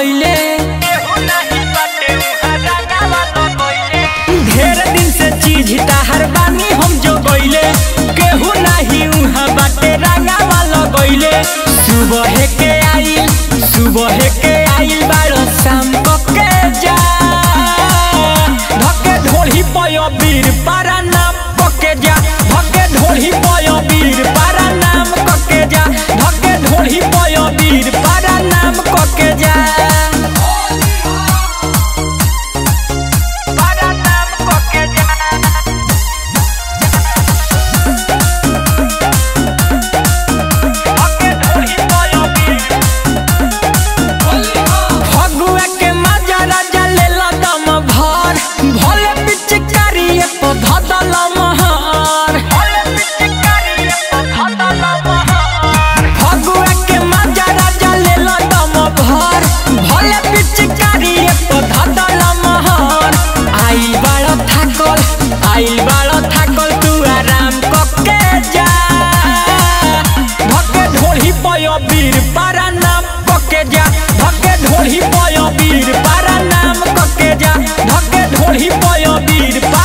लगैले ढेर दिन से चीज ताहर बानी हम जो गइले केहू नाही उहाँ बाटे रंगावा लगैले सुबह के आइल सुबह के आइल बारो शाम को के जा धके ढोली पय बीर पारा नाम पके जा धके ढोली पय बीर पारा नाम कके जा धके ढोली पय बीर पारा नाम कके जा पारा नाम कके जा फगुआ के मजा राजा लेला दम भर भोले पिचकारी पे धदल महर फगुआ के मजा राजा लेला दम भर भोले पिचकारी पे धदल महर आई बाड़ थाकल आई बाड़ थाकल तू आराम कके जा धके ढोली पय बीर पारा नाम कके जा धके ढोली पय बीर पारा नाम कके जा धके ढोली पय बीर पारा